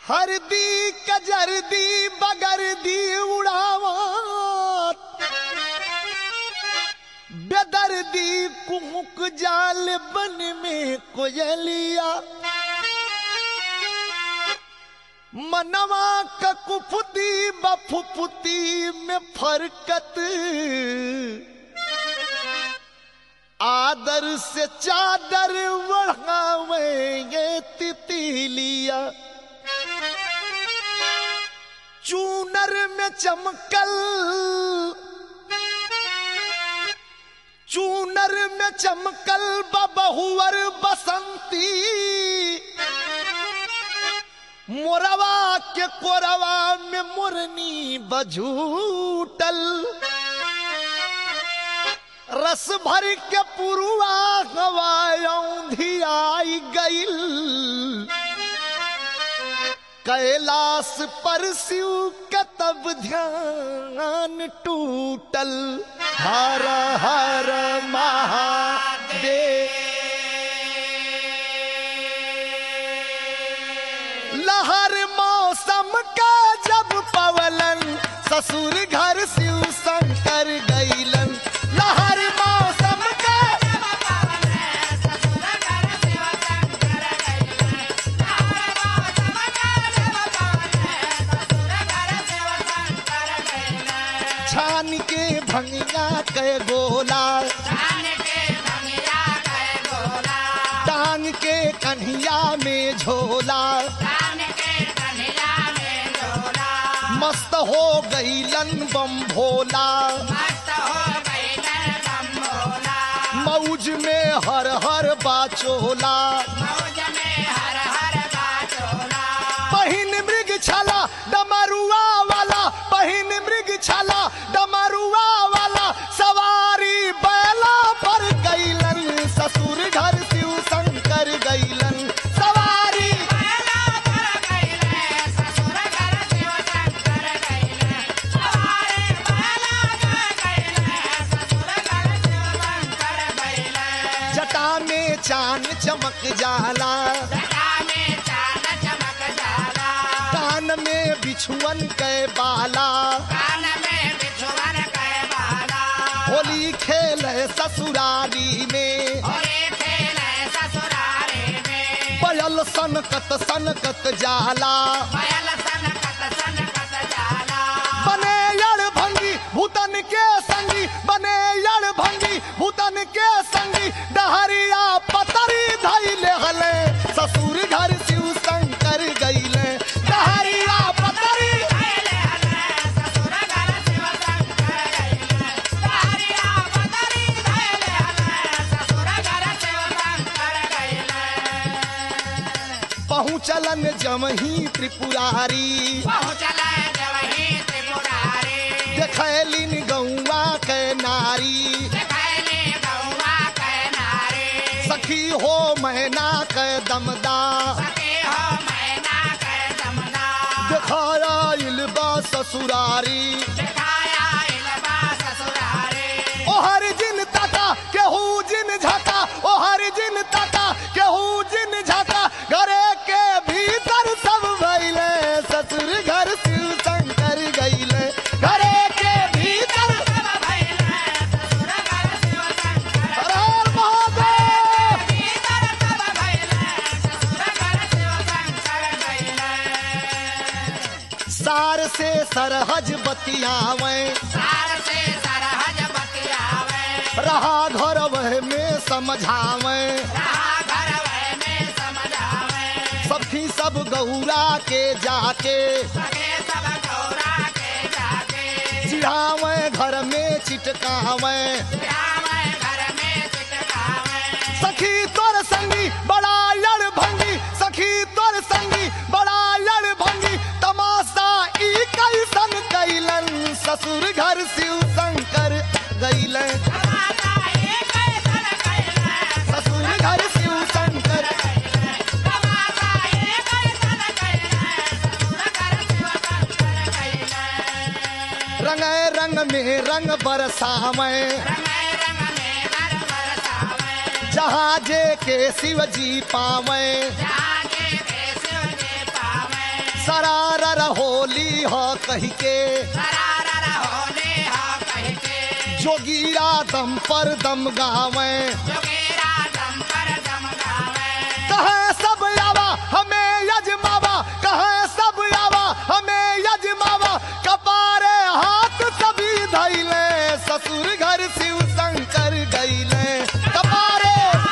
हरदी कजरदी बगरदी उड़ावा बेदर्दी कुमुक जाल बन में कोयलिया मनवा ककुफुती बफुफुती में फरकत आदर से चादर बढ़ावेंगे तितलिया चूनर में चमकल चूनर में चमकल बबहुअर बसंती मोरवा के कोरवा में मुरनी बझूटल रस भर के पुरुआ हवाई आई गईल कैलाश पर शिव का तब ध्यान टूटल हर हर महादेव लहर मौसम का जब पवलन ससुर घर शिव शंकर गईलन लहर मौसम का छान के भंगिया के गोला टांग के कन्हिया में झोला मस्त हो गईलन बम भोला मौज में हर हर बाचोला पहिन मृग छाला डमरुआ वाला पहिन मृग छाला डमरुआ वाला सवारी बैला पर गईलन ससुर घर शिव शंकर गईलन सवारी जटा में चांद चमक जाला कान में बिछुअन के बाला होली खेल ससुरारी में पयल सनकत सनकत जाला बने यड़ भंगी भूतन के संगी बने यड़ भंगी भूतन के संगी डहरिया पतरी धैले हले ससुर घर शिव शंकर गईले डहरिया पतरी पहुँचलन जमही त्रिपुरारी देखलिन गौवा के नारी सखी हो मैना के दमदा दिखाया इलबा ससुरारी ओ हर जिन ताका केहू जिन झाका ओ हर जिन ताका केहू जिन झाका घरे के भीतर सब भइले ससुर घर शिव शंकर गइले घरे के भीतर हर हर महादेव सार से सरहज बतियावे रहा घर वह में समझावे सखी सब गौरा के जाके चिढ़ावे घर में चिटकावे सखी तोर संगी बड़ा लड़ भंगी सखी तोर संगी बड़ा लड़ भंगी तमाशा ई कैसन कैलन ससुर घर शिव शंकर गईलन ससुर घर शिव शंकर रंग रंग में रंग बरसावे जहाँ जे के शिव जी पावे सरारर होली हो कही के सरारर होले हा कह के जोगीरा दम पर दम गावे जोगेरा दम पर दम गावे कहे सब आवा हमें यजमावा कहे सब आवा हमें यजमावा कपारे हाथ सभी धैले ससुर घर शिव शंकर गईले कपारे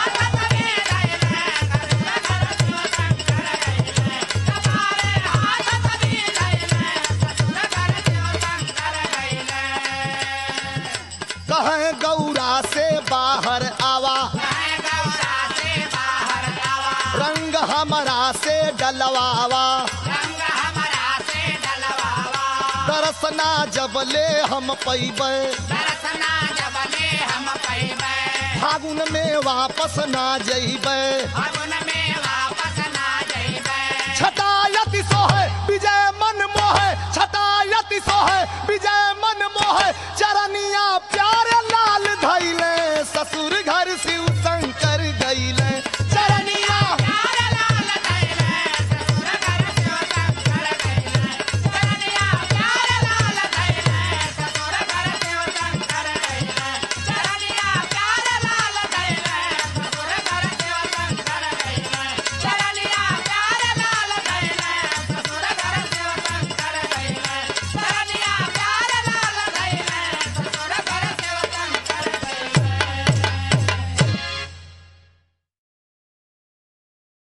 कहे गौरा से बाहर आवा रंग हमारा से डलवावा दरसना जबले हम पैबे फागुन में वापस ना जइबे छटायति सोहे विजय मन मोहे छटायति सोहे